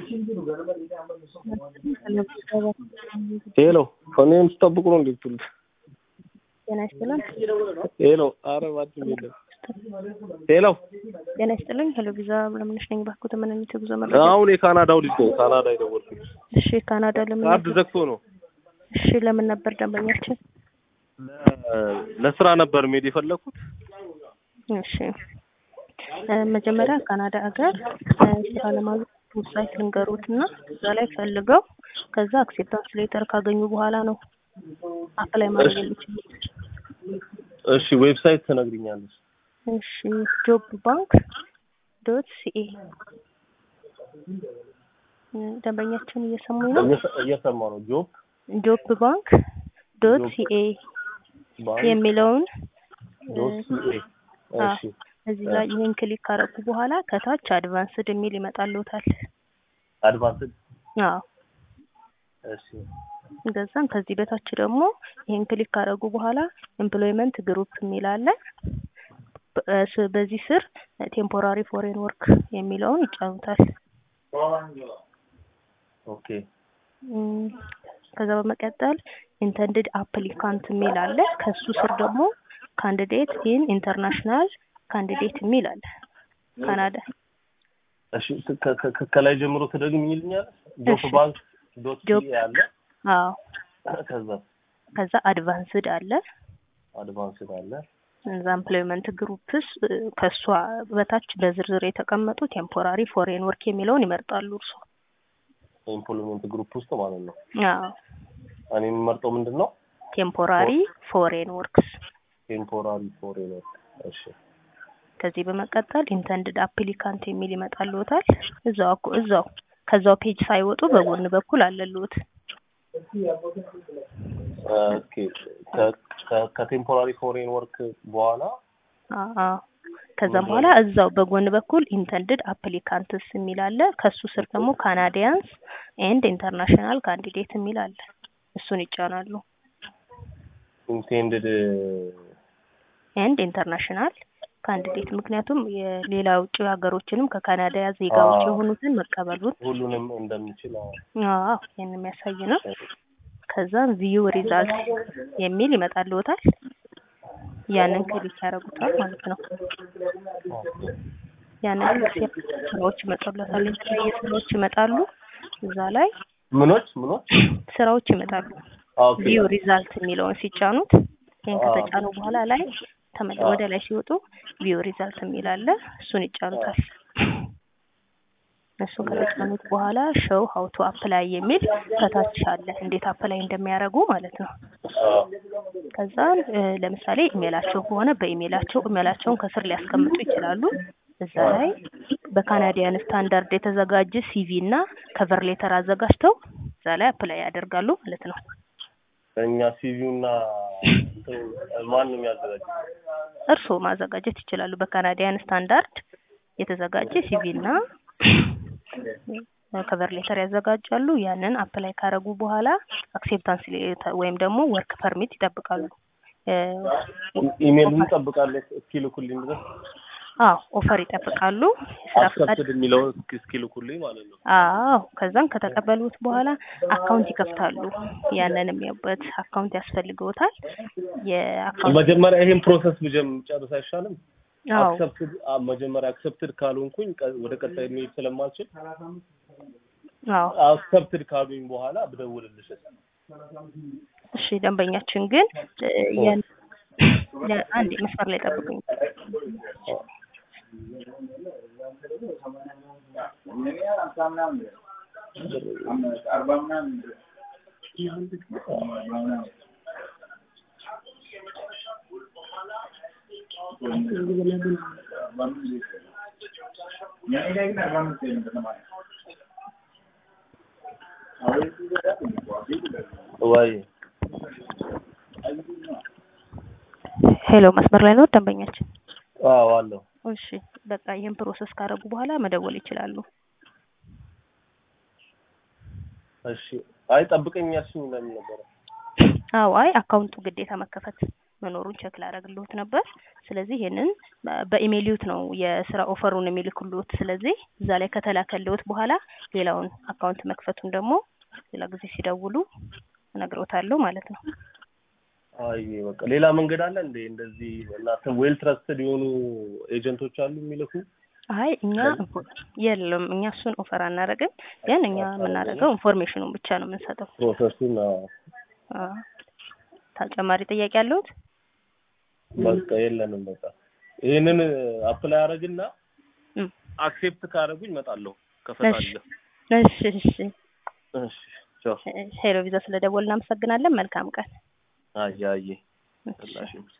ሄሎ እኔን ስጠብቁ ነው እንዴ የምትውሉት? ጤና ይስጥልን። ሄሎ ኧረ እባክህ የለም። ሄሎ ጤና ይስጥልኝ። ሄሎ ቪዛ ለምነሽ ነኝ። ባክዎት ምን አይነት የጉዞ መረጃ? አሁን የካናዳው ልጅ ነው ካናዳ የደወልኩት። እሺ ካናዳ ለምን ካርድ ዘግቶ ነው። እሺ ለምን ነበር ደንበኛችን? ለ- ለስራ ነበር መሄድ የፈለኩት። እሺ እ መጀመሪያ ካናዳ ሀገር እ ስራ ለማግኘት ዌብሳይት ልንገሩት እና እዛ ላይ ፈልገው ከዛ አክሴፕታንስ ሌተር ካገኙ በኋላ ነው አፕላይ ማድረግ የሚችሉት። እሺ ዌብሳይት ትነግሪኛለሽ? እሺ ጆብ ባንክ ዶት ሲኤ ደንበኛችን እየሰሙኝ ነው። እየሰ- እየሰማሁ ነው። ጆብ ጆብ ባንክ ዶት ጆብ ሲኤ ባንክ የሚለውን ዶት ሲኤ አ- እሺ እዚህ ላይ ይህን ክሊክ ካረጉ በኋላ ከታች አድቫንስድ የሚል ይመጣልዎታል። አድቫንስድ አዎ እሺ ገዛም ከዚህ በታች ደግሞ ይህን ክሊክ ካረጉ በኋላ ኤምፕሎይመንት ግሩፕ የሚል አለ። በ- እ ስ- በዚህ ስር ቴምፖራሪ ፎሬን ወርክ የሚለውን ይጫኑታል። ኦኬ እም፣ ከዛ በመቀጠል ኢንተንድድ አፕሊካንት የሚል አለ። ከሱ ስር ደግሞ ካንዲዴት ኢን ኢንተርናሽናል ካንዲዴት የሚል አለ። ካናዳ እሺ ከ- ከ- ከ- ከላይ ጀምሮ ትደግሚልኛለሽ? ጆብ እሺ። ባንክ ዶት ጆብ- ሲኤ አለ። አዎ ከዛ ከዛ አድቫንስድ አለ። አድቫንስድ አለ። እዛ ኤምፕሎይመንት ግሩፕስ እ፣ ከሷ በታች በዝርዝር የተቀመጡ ቴምፖራሪ ፎሬን ወርክ የሚለውን ይመርጣሉ እርሱ። ኢምፕሎይመንት ግሩፕ ውስጥ ማለት ነው። አዎ እኔ የምመርጠው ምንድን ነው? ቴምፖራሪ ፎሬን ወርክስ። ቴምፖራሪ ፎሬነር። እሺ ከዚህ በመቀጠል ኢንተንድድ አፕሊካንት የሚል ይመጣልዎታል። እዛው አኩ- እዛው ከዛው ፔጅ ሳይወጡ በጎን በኩል አለልዎት። ኦኬ ከ- ከ- ከቴምፖራሪ ፎሬን ወርክ በኋላ አዎ ከዛም በኋላ እዛው በጎን በኩል ኢንተንድድ አፕሊካንትስ የሚል አለ። ከሱ ስር ደግሞ ካናዲያንስ ኤንድ ኢንተርናሽናል ካንዲዴት የሚል አለ። እሱን ይጫናሉ። ኢንቴንድድ ኤንድ ኢንተርናሽናል ካንዲዴት ምክንያቱም የሌላ ውጭ ሀገሮችንም ከካናዳ ዜጋዎች አዎ። የሆኑትን መቀበሉን ሁሉንም እንደሚችል አዎ። አዎ ይህን የሚያሳይ ነው። ከዛም ቪው ሪዛልት የሚል ይመጣልዎታል። ያንን ክሊክ ያደርጉታል ማለት ነው። ያንን ክሊክ ሲያደርጉ ስራዎች ይመጣሉታል። የተለያየ ስራዎች ይመጣሉ። እዛ ላይ ምኖች ምኖች ስራዎች ይመጣሉ። ኦኬ ቪው ሪዛልት የሚለውን ሲጫኑት ይህን ከተጫኑ በኋላ ላይ ተመለ አዎ። ወደ ላይ ሲወጡ ቪው ሪዛልት የሚል አለ። እሱን ይጫኑታል። እሱን ከተጫኑት በኋላ ሾው ሀው ቱ አፕላይ የሚል ከታች አለ። እንዴት አፕላይ እንደሚያደርጉ ማለት ነው። አዎ። ከዛ እ፣ ለምሳሌ ኢሜላቸው ከሆነ በኢሜላቸው ኢሜላቸውን ከስር ሊያስቀምጡ ይችላሉ። እዛ ላይ በካናዲያን ስታንዳርድ የተዘጋጀ ሲቪ እና ከቨር ሌተር አዘጋጅተው እዛ ላይ አፕላይ ያደርጋሉ ማለት ነው። እኛ ሲቪው እና እንትኑ ማን ነው የሚያዘጋጀው? እርስዎ ማዘጋጀት ይችላሉ። በካናዲያን ስታንዳርድ የተዘጋጀ ሲቪ እና ከቨር ሌተር ያዘጋጃሉ። ያንን አፕላይ ካረጉ በኋላ አክሴፕታንስ ወይም ደግሞ ወርክ ፐርሚት ይጠብቃሉ። እ፣ ኢሜሉን እንጠብቃለን እስኪልኩልኝ ድረስ አዎ ኦፈር ይጠብቃሉ። የስራ ፈቃድ አክሰፕትድ የሚለውን እስኪ- እስኪልኩልኝ ማለት ነው። አዎ ከዛም ከተቀበሉት በኋላ አካውንት ይከፍታሉ። ያንን የሚያውበት አካውንት ያስፈልገውታል። የአካውንት መጀመሪያ ይሄን ፕሮሰስ ብጀም ጨርስ አይሻልም? አዎ አክሰፕትድ መጀመሪያ አክሰፕትድ ካልሆንኩኝ ቀ- ወደ ቀጣይ መሄድ ስለማልችል አዎ አክሰፕትድ ካሉኝ በኋላ ብደውልልሽ እሺ ደንበኛችን ግን እ፣ ያን- ለአንድ መስመር ላይ ጠብቁኝ። ወይ ሄሎ መስመር ላይ ነው ደንበኛችን? አዎ አለው እሺ በቃ ይህን ፕሮሰስ ካረጉ በኋላ መደወል ይችላሉ። እሺ አይ ጠብቀኝ ያልሽኝ ለምን ነበረ? አዎ አይ አካውንቱ ግዴታ መከፈት መኖሩን ቸክ ላደርግልዎት ነበር። ስለዚህ ይሄንን በኢሜይልዎት ነው የስራ ኦፈሩን የሚልኩልዎት። ስለዚህ እዛ ላይ ከተላከልዎት በኋላ ሌላውን አካውንት መክፈቱን ደግሞ ሌላ ጊዜ ሲደውሉ እነግሮታለሁ ማለት ነው። አይ በቃ ሌላ መንገድ አለ እንዴ? እንደዚህ እናንተ ዌል ትረስትድ የሆኑ ኤጀንቶች አሉ የሚልኩ? አይ እኛ የለም እኛ እሱን ኦፈር አናደርግም። ግን እኛ የምናደርገው ኢንፎርሜሽኑን ብቻ ነው የምንሰጠው። ፕሮሰሱን አዎ። አዎ። ተጨማሪ ጥያቄ አለዎት? በቃ የለንም። በቃ ይሄንን አፕላይ አደርግና እም፣ አክሴፕት ካደረጉኝ እመጣለሁ ከፈታለሁ። እሺ እሺ። እሺ ቻው። ሄሎ ቪዛ ስለደወልን እናመሰግናለን። መልካም ቀን። አየ አየ እሺ። ስላሽ